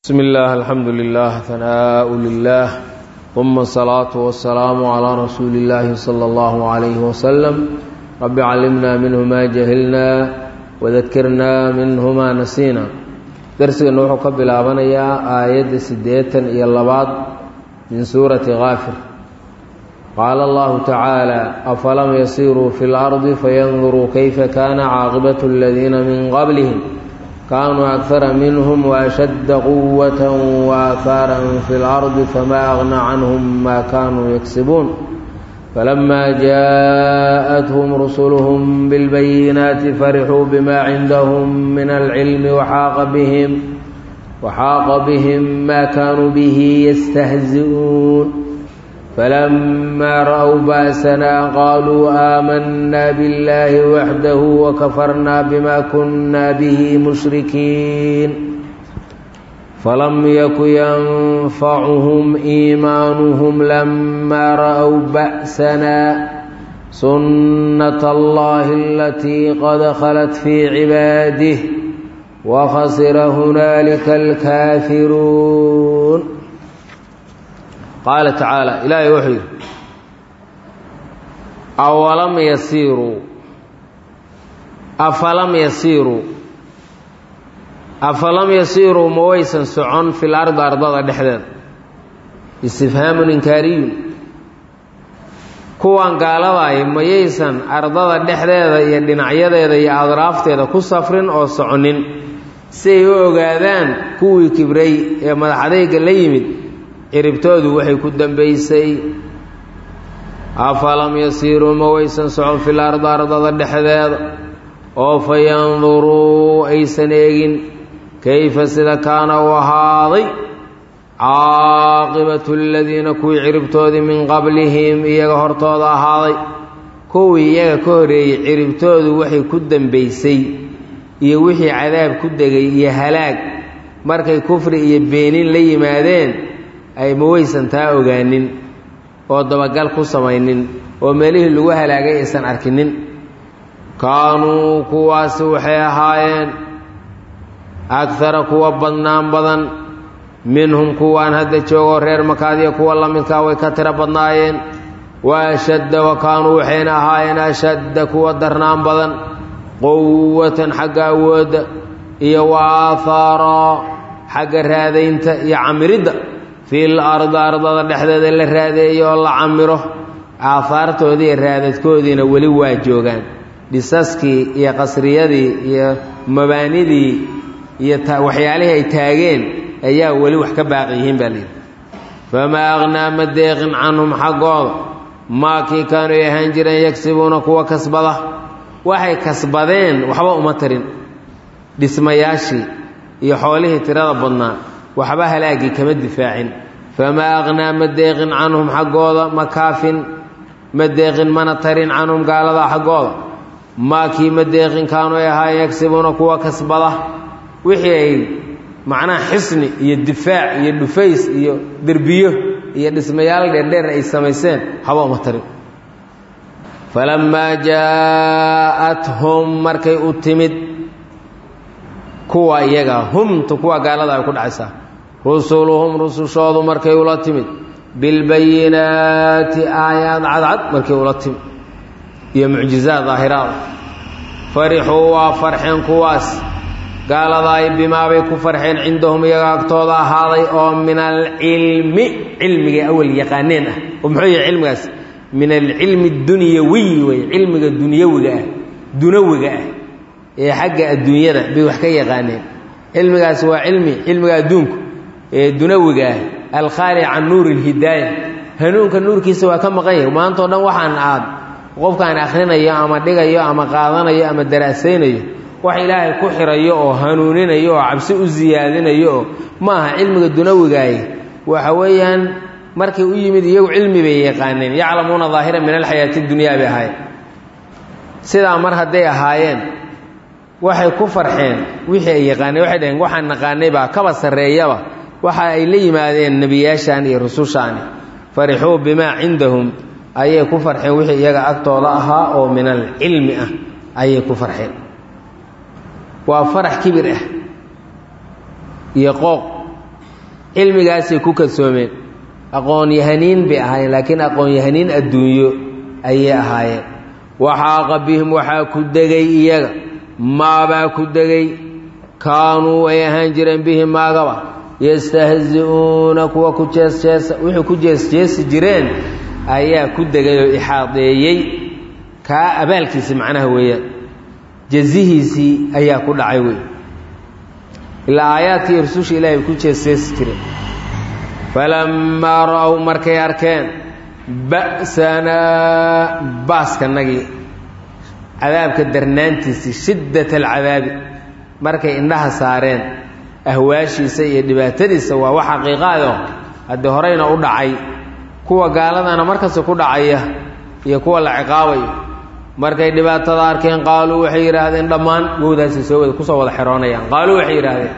بسم الله الحمد لله ثناء لله ثم الصلاة والسلام على رسول الله صلى الله عليه وسلم رب علمنا منه ما جهلنا وذكرنا منه ما نسينا درسنا نوحو كبلابنيا آية سديتا إلى اللباد من سورة غافر قال الله تعالى أفلم يسيروا في الأرض فينظروا كيف كان عاقبة الذين من قبلهم كانوا أكثر منهم وأشد قوة وآثارا في الأرض فما أغنى عنهم ما كانوا يكسبون فلما جاءتهم رسلهم بالبينات فرحوا بما عندهم من العلم وحاق بهم وحاق بهم ما كانوا به يستهزئون فلما رأوا بأسنا قالوا آمنا بالله وحده وكفرنا بما كنا به مشركين فلم يك ينفعهم إيمانهم لما رأوا بأسنا سنة الله التي قد خلت في عباده وخسر هنالك الكافرون qaala tacaala ilaahay wuxuu yidhi awalam yasiiruu afalam yasiiruu afalam yasiiruu ma waysan socon fil ardi ardada dhexdeeda istifhaamun inkaariyun kuwan gaaladaay mayaysan ardada dhexdeeda iyo dhinacyadeeda iyo adraafteeda ku safrin oo soconin si ay u ogaadaan kuwii kibray ee madaxadayga la yimid ciribtoodu waxay ku dambaysay afalam yasiiruu ma waysan socon fil ardi ardada dhexdeeda oo fa yanduruu aysan eegin kayfa sida kaana u ahaaday caaqibatu aladiina kuwii ciribtoodii min qablihim iyaga hortooda ahaaday kuwii iyaga ka horeeyey ciribtoodu waxay ku dambaysay iyo wixii cadaab ku degay iyo halaag markay kufri iyo beenin la yimaadeen ay ma waysan taa ogaanin oo dabagal ku samaynin oo meelihii lagu halaagay aysan arkinin kaanuu kuwaasi waxay ahaayeen agara kuwa badnaan badan minhum kuwaan hadda joogoo reer makaadiya kuwa la midkaa way ka tiro badnaayeen wa ashadda wa kaanuu waxayna ahaayeen ashadda kuwa darnaan badan quwatan xagga awoodda iyo wa aahaaraa xagga raadaynta iyo camiridda fil ardi ardada dhexdeeda la raadeeyo oo la camiro aahaartoodii iyo raadadkoodiina weli waa joogaan dhisaskii iyo qasriyadii iyo mabaanidii iyo waxyaalihii ay taageen ayaa weli wax ka baaqi yihiin baa layidhi famaa aqhnaa ma deeqin canhum xaggooda maakii kaanuu ay ahaan jireen yagsibuuna kuwa kasbada waxay kasbadeen waxba uma tarin dhismayaashii iyo xoolihii tirada badnaa waxba halaagii kama difaacin famaa aqhnaa ma deeqin canhum xaggooda ma kaafin ma deeqin mana tarin canhum gaalada xaggooda maakii ma deeqin kaanuu ay ahaayeen yagsibuuna kuwa kasbada wixii ay macnaha xisni iyo difaac iyo dhufays iyo derbiyo iyo dhismayaal dheerdheer ay samayseen haba uma tarin falammaa jaa'athum markay u timid kuwa iyaga humta kuwa gaalada ay ku dhacaysaa rusuluhum rusushoodu markay ula timid bilbayinaati aayaad cadcad markay ula timid iyo mucjizaad daahiraada farixuu waa farxeen kuwaas gaaladaay bimaabay ku farxeen cindahum iyaga agtooda ahaaday oo min alcilmi cilmiga awal yaqaaneen ah oo muxuu yahay cilmigaas min alcilmi dunyawiy wey cilmiga dunyawiga ah dunawiga ah ee xagga adduunyada bay wax ka yaqaaneen cilmigaas waa cilmi cilmiga adduunku ee dunawiga ah alkhaali can nuuri lhidaaya hanuunka nuurkiisa waa ka maqan yahay maantao dhan waxaan aad qofkaan akhrinayo ama dhigayo ama qaadanayo ama daraasaynayo wax ilaahay ku xirayo oo hanuuninayo oo cabsi u siyaadinayo oo ma aha cilmiga dunawigaaye waxa weeyaan markay u yimid iyagu cilmi bay yaqaaneen yaclamuuna daahiran min alxayaati dunyaa bay ahaayeen sidaa mar hadday ahaayeen waxay ku farxeen wixii ay yaqaaneen waxay dhaheen waxaan naqaanay baa kaba sarreeyaba waxa ay la yimaadeen nebiyaashaan iyo rusushaani farixuu bimaa cindahum ayay ku farxeen wixii iyaga agtooda ahaa oo min alcilmi ah ayay ku farxeen waa farax kibir ah iyo qooq cilmigaasay ku kadsoomeen aqoon-yahaniin bay ahaayeen laakiin aqoon-yahaniin adduunyo ayay ahaayeen waxaaqa bihim waxaa ku degay iyaga maabaa ku degay kaanuu ay ahaan jireen bihi maagaba yastahzi-uuna kuwa ku jeesjeesa wixii ku jeesjeesi jireen ayaa ku degay oo ixaadeeyey kaa abaalkiisi macnaha weeyaan jazihiisii ayaa ku dhacay wey ilaa aayaadkii rususha ilaahay ku jeesjeesi jireen falammaa ra-ow markay arkeen ba'sanaa baaskanagii cadaabka darnaantiisii shiddat alcadaabi markay indhaha saareen ahwaashiisa iyo dhibaatadiisa waa wax xaqiiqaado haddii horeyna u dhacay kuwa gaaladana markasta ku dhacaya iyo kuwa la ciqaabayo markay dhibaatada arkeen qaaluu waxay yidhaahdeen dhammaan wowdaasi soo wada kusoo wada xeroonayaan qaaluu waxay yidhaahdeen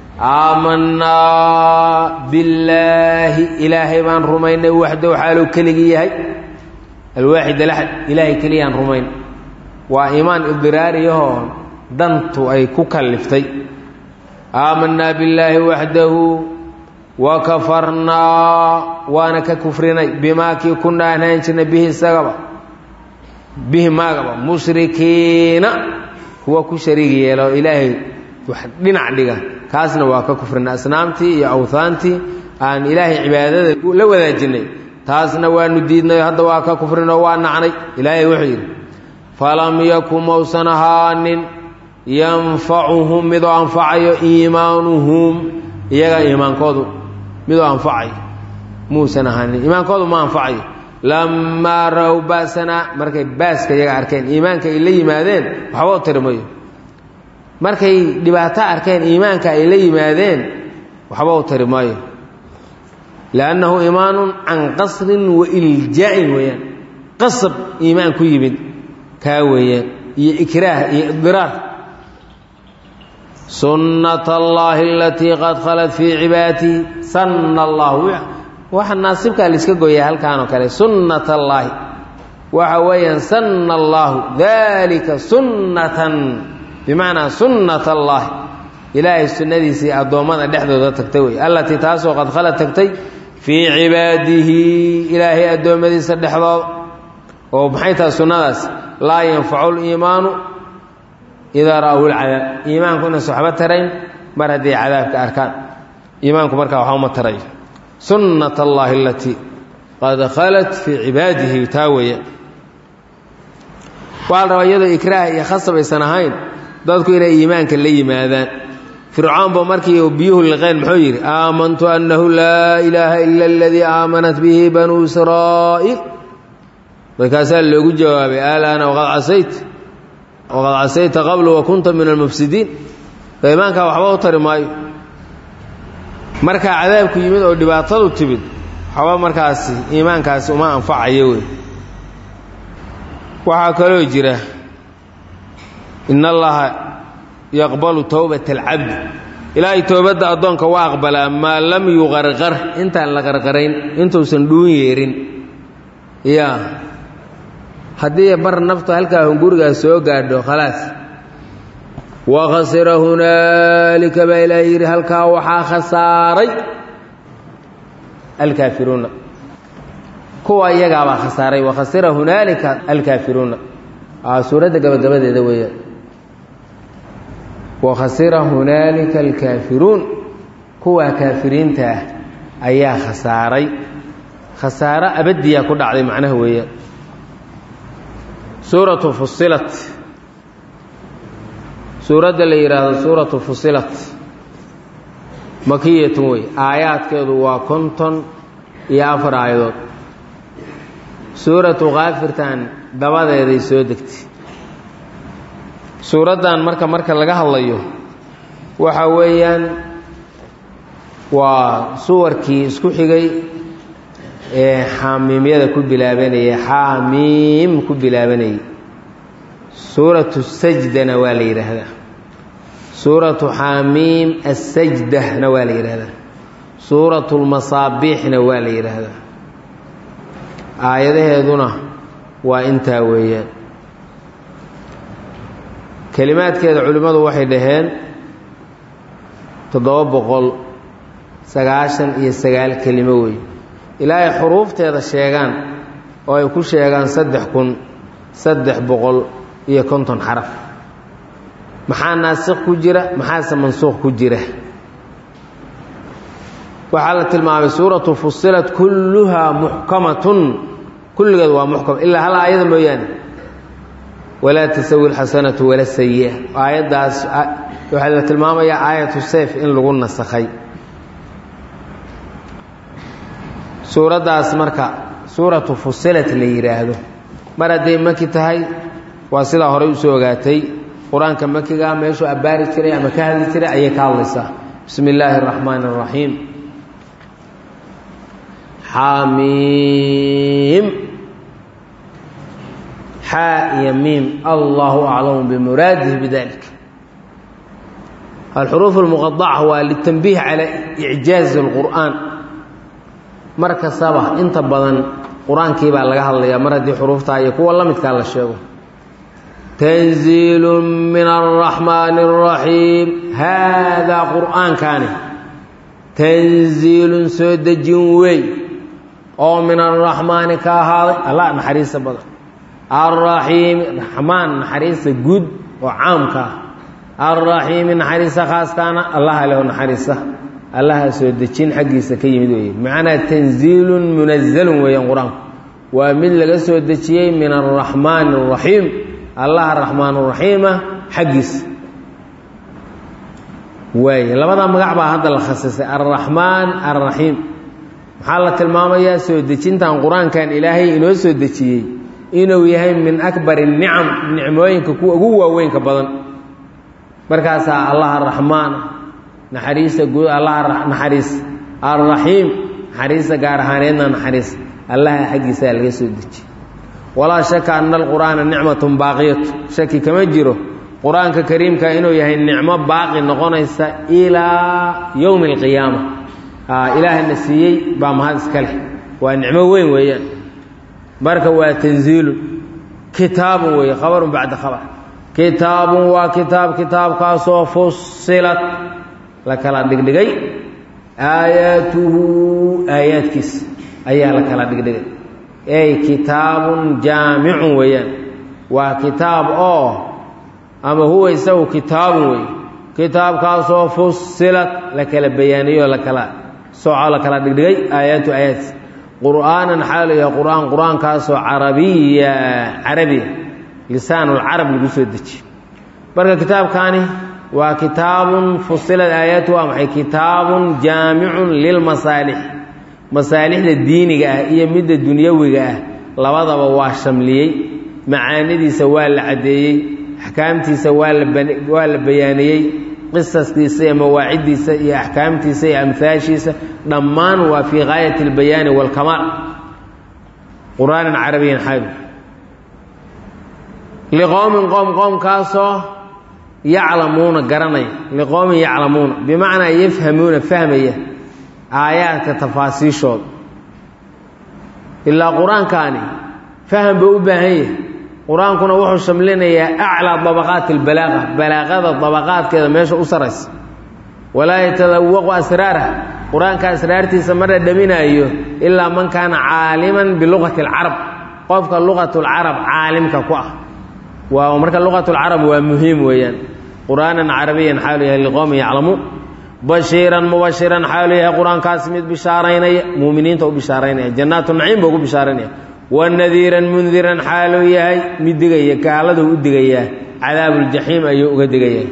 aamanaa billaahi ilaahay baan rumaynay waxdow xaaluu keligii yahay alwaaxid alaxad ilaahay keliyaan rumayn waa iimaan idiraariyahoo dantu ay ku kalliftay aamanaa billaahi waxdahu wa kafarnaa waana ka kufrinay bimaa kii kunaa ahaan jirnay bihi isagaba bihi maagaba mushrikiina kuwa ku shariig yeelo ilaahay wax dhinac dhiga kaasna waa ka kufrinay asnaamtii iyo awhaantii aan ilaahay cibaadada la wadaajinay taasna waanu diidnay hadda waa ka kufrinoo waa nacnay ilaahay wuxuu yidhi falam yakun mausan ahaanin yanfacuhum midoo anfacayo iimaanuhum iyaga iimaankoodu midoo anfacayo muusan ahaanin iimaankoodu ma anfacayo lamaa ra-w ba'sanaa markay baaska iyaga arkeen iimaanka ay la yimaadeen waxba u tiri mayo markay dhibaato arkeen iimaanka ay la yimaadeen waxba u tiri maayo liannahu iimaanun can qasrin wa iljaa'in weeyaan qasab iimaan ku yimid kaa weeyaan iyo ikraah iyo idiraar sunnat allaahi alatii qad khalat fii cibaadihi sanna allahu waxa naasibkaa laiska gooyaa halkaanoo kale sunnat allaahi waxa weeyaan sanna allaahu dalika sunnatan bimacnaa sunnat allaahi ilaahay sunnadiisii addoommada dhexdooda tagtay wey allatii taasoo qad khalad tagtay fii cibaadihi ilaahay addoommadiisa dhexdooda oo maxay tahay sunnadaas laa yanfacu liimaanu idaa ra'ahu lcadaab iimaanku inaysa waxba tarayn mar hadday cadaabka arkaan iimaanku markaa waxba uma tarayo sunnat allaahi alatii qad khalat fii cibaadihi taa weeyaan waxaa la rabaa iyadoo ikraah iyo khasab aysan ahayn dadku inay iimaanka la yimaadaan fircoonba markii biyuhu liqeen muxuu yidhi aamantu annahu laa ilaaha ila aladii aamanat bihi banuu israa'iil markaasaa loogu jawaabay alaana waqad casayt waqad casayta qablu wa kunta min almufsidiin so iimaankaa waxba u tari maayo markaa cadaabku yimid oo dhibaatadu timid waxba markaasi iimaankaasi uma anfacayo wey waxaa kaloo jira in allaha yaqbalu towbata alcabdi ilaahay toobadda addoonka waa aqbalaa maa lam yuqarqar intaan la qarqarayn intuusan dhuun yeerin ya haddii bar naftu halkaa hungurigaas soo gaadho khalaas wa khasira hunaalika baa ilaahay yidhi halkaa waxaa khasaaray alkaafiruuna kuwa iyagaabaa khasaaray wa khasira hunaalika alkaafiruuna suuradda gabagabadeeda weeyaan wa khasira hunaalika alkaafiruun kuwaa kaafiriinta ah ayaa khasaaray khasaaro abadiyaa ku dhacday macnaha weeyaan suuratu fusilat suuradda la yidhaahdo suuratu fusilat makiyatun wey aayaadkeedu waa konton iyo afar aayadood suuratu kaafirtan dabadeeday soo degtay suuraddan marka marka laga hadlayo waxa weeyaan waa suwarkii isku xigay ee xaamiimyada ku bilaabanayay xaamiim ku bilaabanayay suuratu sajdana waa la yidhaahdaa suuratu xaamiim assajdana waa la yidhaahdaa suuratu lmasaabiixna waa la yidhaahdaa aayadaheeduna waa intaa weeyaan kelimaadkeeda culimmadu waxay dhaheen toddoba boqol sagaashan iyo sagaal kelimo wey ilaahay xuruufteeda sheegaan oo ay ku sheegaan saddex kun saddex boqol iyo konton xaraf maxaa naasikh ku jira maxaase mansuuq ku jira waxaa la tilmaamay suuratu fusilat kulluhaa muxkamatun kulligeed waa muxkam ilaa hal aayada mooyaane walaa tasawi alxasanatu wala sayi'a aayaddaas waxaa la tilmaamayaa aayatu seyf in lagu nasakhay suuraddaas marka suuratu fusilat la yidhaahdo mar hadday maki tahay waa sidaa horey usoo ogaatay qur-aanka makigaa meeshuu abbaari jiray ama ka hadli jiray ayay ka hadlaysaa bismi illaahi araxmaani araxiim xamiim xaa iyo miim allahu aclamu bimuraadihi bidalik alxuruuf almuqadaca waa litanbiih calaa icjaazi alqur'aan mar kastaba inta badan qur-aankii baa laga hadlayaa mar haddii xuruuftaa iyo kuwa la midkaa la sheego tanziilu min araxmaani araxiim haadaa qur'aankaani tanziilun soo dejin wey oo min araxmaani ka ahaaday allah naxariista badan alraxiimi raxmaan naxariista guud oo caamka ah alraxiimi naxariista khaaskaana allaha leho naxariista allaha soo dejin xaggiisa ka yimid weeye macnaa tanziilun munazalun weeyaan qur-aanku waa mid laga soo dejiyey min araxmaani araxiim allaha raxmaan raxiima xaggiisa waay labada magac baa hadda la khasisay alraxmaan alraxiim maxaa la tilmaamayaa soo dejintan qur-aankan ilaahay inoo soo dejiyey inuu yahay min akbari nicam nicmooyinka kuwa ugu waaweynka badan markaasaa allaha raxmaan naxariista guud allaha naxariis alraxiim naxariista gaar ahaaneedna naxariis allaha xaggiisaa laga soo dejiyey walaa shaka ana alqur'aana nicmatun baaqiyatu shaki kama jiro qur-aanka kariimka inuu yahay nicmo baaqi noqonaysa ilaa yowmi alqiyaama ilaahana siiyey baa mahad iska leh waa nicmo weyn weeyaan marka waa tanziilun kitaabun weeye khabarun bacda khabar kitaabun waa kitaab kitaabkaasoo fusilat la kala dhigdhigay aayaatuhu aayaadkiisa ayaa la kala dhigdhigay ey kitaabun jaamicun weeyaan waa kitaab oo ama huwa isagu kitaabun wey kitaabkaasoo fusilat la kala bayaaniyo la kala soco la kala dhigdhigay aayaatu aayaadkiisa qur'aanan xaalu yahay qur'aan qur-aankaasoo carabiya carabiya lisaanulcarab lagu soo dejiye marka kitaabkaani waa kitaabun fusilad aayaatu waa maxay kitaabun jaamicun lilmasaalix masaalixda diiniga ah iyo midda dunyawiga ah labadaba waa shamliyey macaanidiisa waa la caddeeyey axkaamtiisa waa la waa la bayaaniyey qisaskiisa iyo mawaaciddiisa iyo axkaamtiisa iyo amhaashiisa dhammaan waa fii gaayati albayaani waalkamaal qur'aanan carabiyan xaabi liqowmin qoom qoomkaasoo yaclamuuna garanaya liqowmin yaclamuuna bimacnaa yafhamuuna fahmaya aayaadka tafaasiishooda ilaa qur-aankaani faham buu u baahan yahay qur-aankuna wuxuu shamlinayaa aclaa dabaqaati albalaaqa balaaqada dabaqaadkeeda meesha u saraysa walaa yatadawaqu asraarah qur-aanka asraartiisa ma dhadhaminaayo ilaa man kaana caaliman biluqati alcarab qofka luqatulcarab caalimka ku ah waa marka luqatulcarab waa muhiim weeyaan qur'aanan carabiyan xaalu yahay liqowmin yaclamuun bashiiran mubashiran xaalu yahay qur-aankaas mid bishaaraynaya muuminiinta u bishaaraynaya jannaatu naciim buu ugu bishaaraynaya wanadiiran mundiran xaaluu yahay mid digaya gaaladuu u digayaa cadaabuuljaxiim ayuu uga digayaa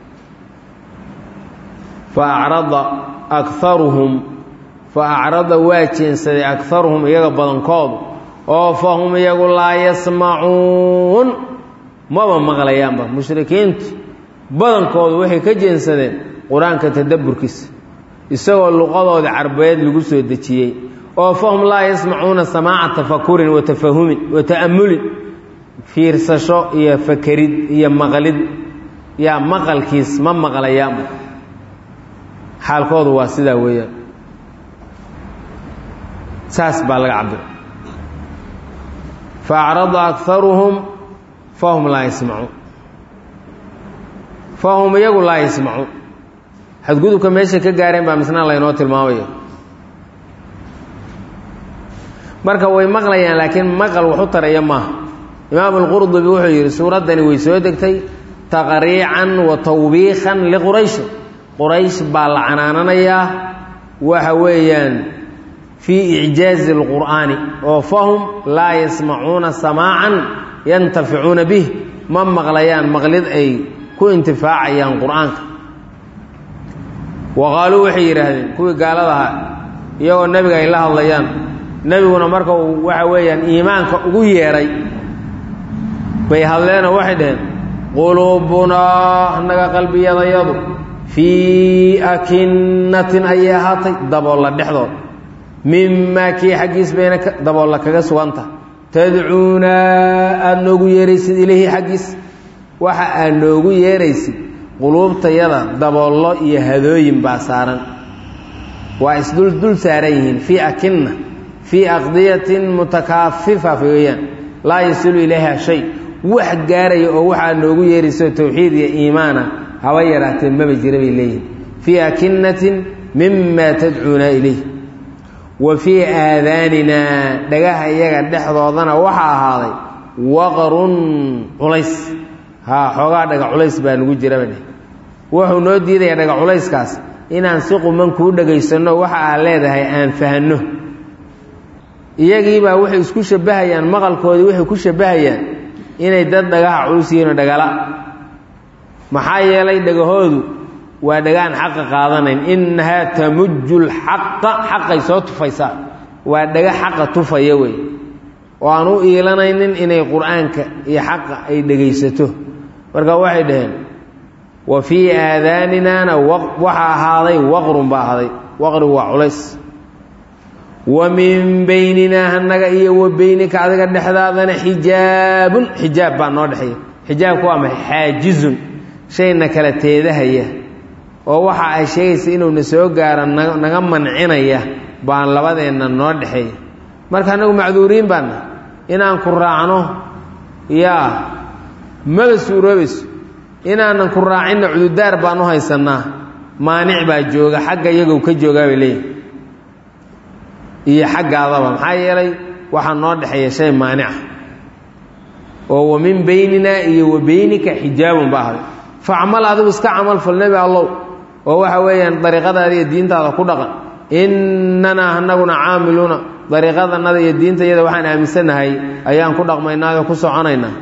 fa acrada akaruhum fa acrada waa jeensaday akaruhum iyaga badankoodu oo fa hum iyagu laa yasmacuun maba maqlayaanba mushrikiintu badankoodu waxay ka jeensadeen qur-aanka tadabburkiisa isagoo luqadooda carbeed lagu soo dejiyey oo fahum laa yasmacuuna samaaca tafakurin wa tafahumin wa ta'amulin fiirsasho iyo fakerid iyo maqlid yaa maqalkiis ma maqlayaanba xaalkoodu waa sidaa weeyaan saas baa laga cabira fa acrada akaruhum fahum laa yasmacuun fahum iyagu laa yasmacuun xadgudubka meeshay ka gaareen baa misna laynoo tilmaamaya marka way maqlayaan laakiin maqal waxu taraya maaha imaam alqurdubi wuxuu yidhi suuraddani way soo degtay taqriican wa tawbiikan liquraysh quraysh baa la canaananayaa waxa weeyaan fii icjaazi alqur'aani oo fahum laa yasmacuuna samaacan yantaficuuna bih ma maqlayaan maqlid ay ku intifaacayaan qur'aanka wa qaaluu waxay yidhaahdeen kuwii gaalada ahaa iyagoo nebiga ay la hadlayaan nebiguna marka uu waxa weeyaan iimaanka ugu yeedhay bay hadleenoo waxay dhaheen quluubunaa annaga qalbiyadayadu fii akinnatin ayay ahaatay daboolla dhexdood mimaa kii xaggiis bayna daboolla kaga suganta tadcuunaa aada noogu yeeraysid ileyhi xaggiis waxa aad noogu yeeraysid quluubtayada daboollo iyo hadooyin baa saaran waa isdul dul saaran yihiin fii akinna fii aqdiyatin mutakaafifa weeyaan laa yasilu ilayha shay wax gaaraya oo waxaa noogu yeerayso towxiid iyo iimaana haba yaraatee maba jira bay leeyihin fii akinnatin mima tadcuuna ilayh wa fii aadaaninaa dhagaha iyaga dhexdoodana waxaa ahaaday waqrun culays haa xoogaa dhaga culays baa nugu jiraba dheh wuxuu noo diidayaa dhaga culayskaas inaan si quman kuu dhagaysanno waxa aad leedahay aan fahanno iyagiibaa waxay isku shabbahayaan maqalkoodii waxay ku shabbahayaan inay dad dhagaha culus yihiinoo dhagala maxaa yeelay dhagahoodu waa dhagaan xaqa qaadanayn innahaa tamujju lxaqa xaqay soo tufaysaa waa dhaga xaqa tufaya wey oo aan u iilanaynin inay qur-aanka iyo xaqa ay dhegaysato marka waxay dhaheen wa fii aadaaninaana waxaa ahaaday waqrun baa ahaaday waqrigu waa culays wa min bayninaa annaga iyo wa beynika adiga dhexdaadana xijaabun xijaab baa noo dhexeeya xijaabku waa maxay xaajizun shayna kala teedahaya oo waxa ay sheegaysa inuuna soo gaaro naga mancinaya baan labadeenna noo dhexeeya marka annagu macduuriin baana inaan ku raacno yaa maba suuroobayso inaanan ku raacinna cududaar baan u haysannaa maanic baa jooga xagga iyagow ka joogaa bay leeyihin iyo xaggaadaba maxaa yeelay waxaa noo dhexeeya shay maanica oo wa min beyninaa iyo wa beynika xijaabun ba ahday facmal adigu iska camal fal nebi allow oo waxa weeyaan dariiqadaada iyo diintaada ku dhaqan innanaa anaguna caamiluuna dariiqadanada iyo diintayada waxaan aaminsannahay ayaan ku dhaqmaynaayoo ku soconaynaa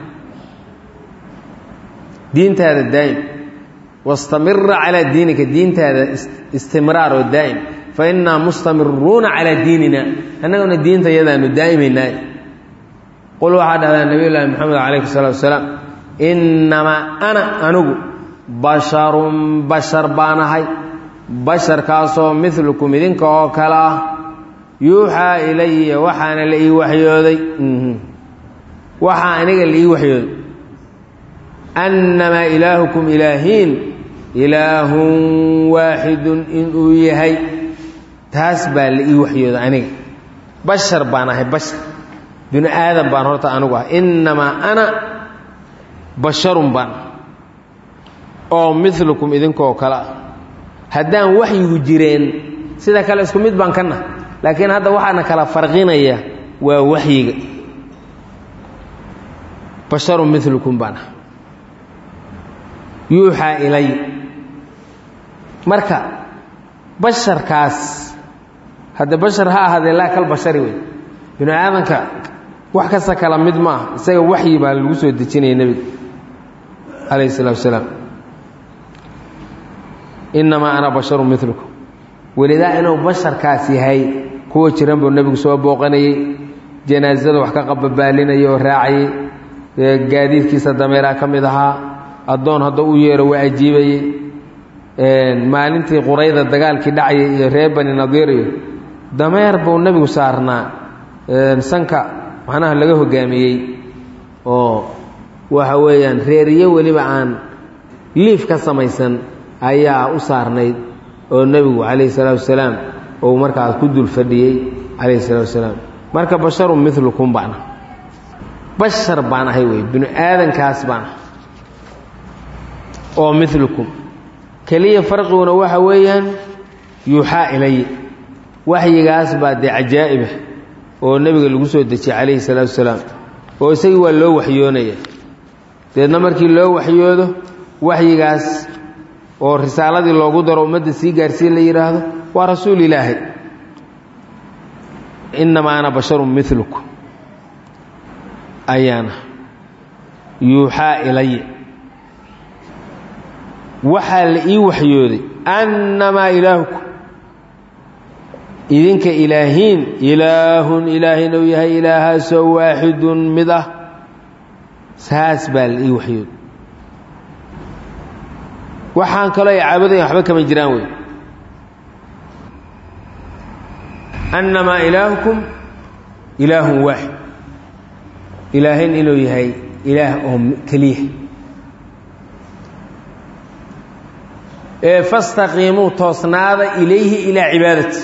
diintaada daa'im wastamira calaa diinika diintaada istimraar oo daa'im fa innaa mustamiruuna calaa diinina annaguna diinta yadaanu daa'imaynaa qul waxaa dhahdaa nabiy llaahi moxamed calayhi salatu wasalaam innamaa ana anigu basharun bashar baan ahay basharkaasoo midlukum idinka oo kale ah yuuxaa ilaya waxaana la ii waxyooday waxaa aniga la ii waxyooday annamaa ilaahukum ilaahiin ilaahun waaxidun inuu yahay taas baa la ii waxyooday aniga bashar baan ahay bashar binu aadam baan horta anigu ah innamaa ana basharun baan oo milukum idinkaoo kale ah haddaan waxyigu jireen sida kale isku mid baan ka nah laakiin hadda waxaana kala farqinaya waa waxyiga basharun milukum baan ah yuuxaa ilay marka basharkaas hadde bashar ha ahaadee laa kal bashari wey binu aadanka wax kasta kala mid ma ah isaga waxyi baa lagu soo dejinaya nebiga calayhi salatu wasalaam innamaa ana basharun milukum welidaa inuu basharkaas yahay kuwa jiran buu nebigu soo booqanayey janaasada wax ka qababaalinayay oo raacayey gaadiidkiisa dameeraa ka mid ahaa addoon hadda u yeero waa ajiibayey maalintii qurayda dagaalkii dhacayay iyo reer bani nadiir iyo dameer buu nebigu saarnaa sanka macnaha laga hogaamiyey oo waxa weeyaan reeriyo weliba aan liif ka samaysan ayaa u saarnayd oo nebigu calayhi salaatu wasalaam uu markaas ku dul fadhiyey calayhi salaatu wasalaam marka basharun milukum baana bashar baan ahay wey binu aadankaas baan ah oo milukum keliya farqiguna waxa weeyaan yuuxaa ilay waxyigaas baa dee cajaa'ibah oo nebiga lagu soo dejiyey calayhi salaatu wasalaam oo isagii waa loo waxyoonaya deedna markii loo waxyoodo waxyigaas oo risaaladii loogu daro ummadda sii gaarsiin la yidhaahdo waa rasuul ilaahay innamaa ana basharun milukum ayaana yuuxaa ilaya waxaa la ii waxyooday annamaa ilaahukum idinka ilaahiin ilaahun ilaahin ou yahay ilaahaasoo waaxidun mid ah saas baa la ii waxyooday waxaan kaloo ay caabudaya waxba kama jiraan wey annamaa ilaahukum ilaahun waaxid ilaahin inuu yahay ilaah oo keliya ee fastaqiimuu toosnaada ilayhi ilaa cibaadati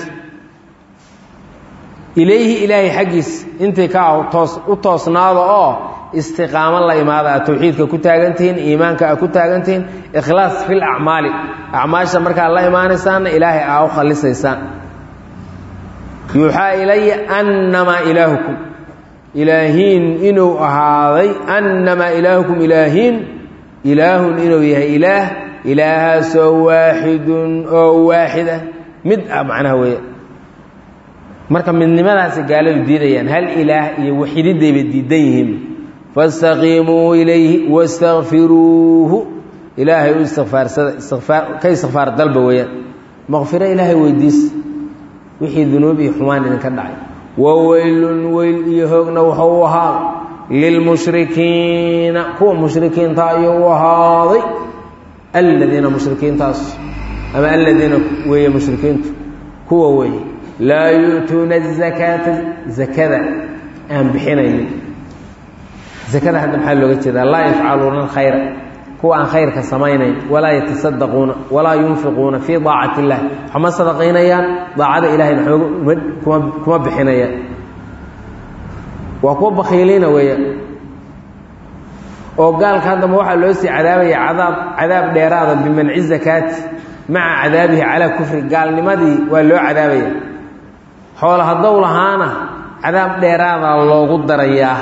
ilayhi ilaahay xaggiis intay ka toos u toosnaada oo istiqaamo la imaada aad tawxiidka ku taagantihiin iimaanka aad ku taagantihiin ikhlaas fil acmaali acmaasha markaad la imaanaysaanna ilaahay aa u khalisaysaan yuuxaa ilaya annamaa ilaahukum ilaahiin inuu ahaaday annamaa ilaahukum ilaahiin ilaahun inuu yahay ilaah ilaahaasoo waaxidun oo waaxida mid ah macnaha weeya marka midnimadaasi gaaladu diidayaan hal ilaah iyo waxididayba diidan yihiin faاstaqiimuu ilayhi wastakfiruuhu ilaahay u istikfaarsada istikfaar ka istikfaar dalba weeyaan maqfiro ilaahay weydiisa wixii dunuub iyo xumaan idinka dhacay waweylun weyl iyo hoogna wuxuu u ahaaday lilmushrikiina kuwa mushrikiinta ayuu u ahaaday aladiina mushrikiintaas ama aladiina weeye mushrikiintu kuwa weeye laa yu'tuuna azakaata zakada aan bixinaynin zakada hadda maxaa looga jeedaa laa yafcaluuna alkhayra kuwa aan khayrka samaynayn walaa yatasaddaquuna walaa yunfiquuna fii daacati illah waxma sadaqaynayaan daacada ilahayna kuma kuma bixinayaan waa kuwa bakhiiliina weeyaan oo gaalka haddama waxaa loo sii cadaabaya cadaab cadaab dheeraada bimanci zakaati maca cadaabihi calaa kufri gaalnimadii waa loo cadaabaya xoola haddow lahaana cadaab dheeraadaa loogu darayaa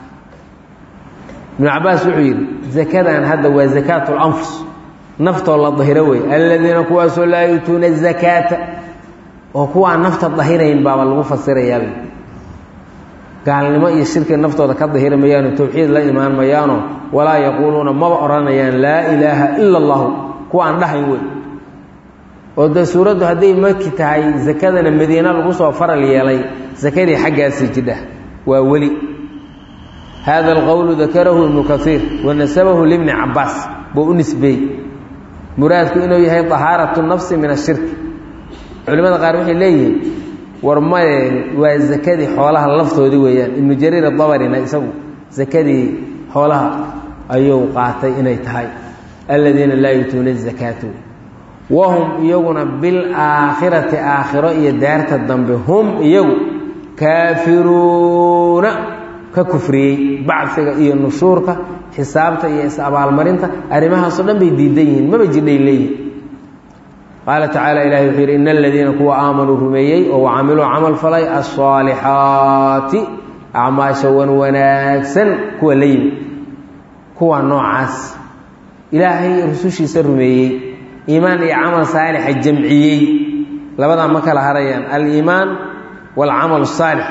ibnu cabaas wuxuu yidhi zakadan hadda waa zakaatu lanfus naftoo la dahiro wey aladiina kuwaasoo laa yuutuuna azakaata oo kuwaan nafta dahirayn baaba lagu fasirayaaba gaalnimo iyo shirki naftooda ka dahiri mayaano towxiid la imaan mayaano walaa yaquuluuna maba odhanayaan laa ilaaha ila allahu kuwa aan dhahayn wey oo dee suuraddu hadday maki tahay zakadana madiina lagu soo faral yeelay sakadii xaggaasii jidha waa weli hada alqowlu dakarahu ibnu kaiir wanasabahu libni cabaas buu u nisbeeyey muraadku inuu yahay dahaaratu nafsi min ashirki culimada qaar waxay leeyihiin war maye waa zakadii xoolaha laftoodii weeyaan ibnu jariir adabarina isagu zakadii xoolaha ayuu qaatay inay tahay aladiina laa yuutuuna zakaata wahum iyaguna bilaakhirati aakhiro iyo daarta dambe hum iyagu kaafiruuna ka kufriyey bacfiga iyo nushuurka xisaabta iyo is-abaalmarinta arrimahaasoo dhan bay diidan yihiin maba jidhay leeyihin qaala tacaala ilahi wuxuu yidhi ina aladiina kuwa aamanuu rumeeyey oo wacamiluu camal falay alsaalixaati acmaasha wan wanaagsan kuwa la yimid kuwa noocaas ilaahay rusushiisa rumeeyey iimaan iyo camal saalixa jamciyey labadaa ma kala harayaan aliimaan waalcamal asaalix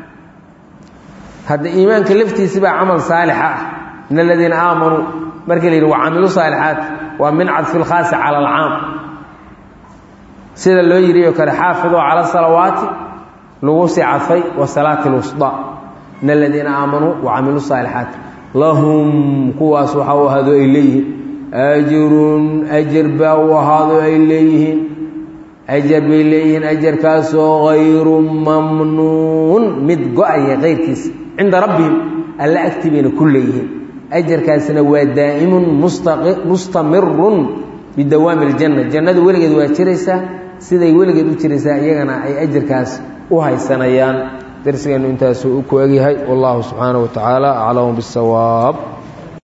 hadda iimaanka laftiisi baa camal saalixa ah in aladiina aamanuu markii la yidhi wacamilu saalixaat waa min cadfi lkhaasi cala alcaam sida loo yidhi oo kale xaafiduu cala salawaati lagu sii cadfay wa salaati lwusdaa in aladiina aamanuu wacamilu saalixaat lahum kuwaas waxa u ahaado ay leeyihiin ajrun ajar baa u ahaado ay leeyihiin ajar bay leeyihiin ajarkaasoo hayru mamnuun mid go-aya keyrkiisa cinda rabbihim alla agti bayna ku leeyihiin ajarkaasina waa daa'imun mustamirun bidawaami aljanna jannadu weligeed waa jiraysaa siday weligeed u jiraysaa iyagana ay ajarkaas u haysanayaan darsigeennu intaasuu u ku egyahay wallahu subxaanaه wa tacaala aclamu biاsawaab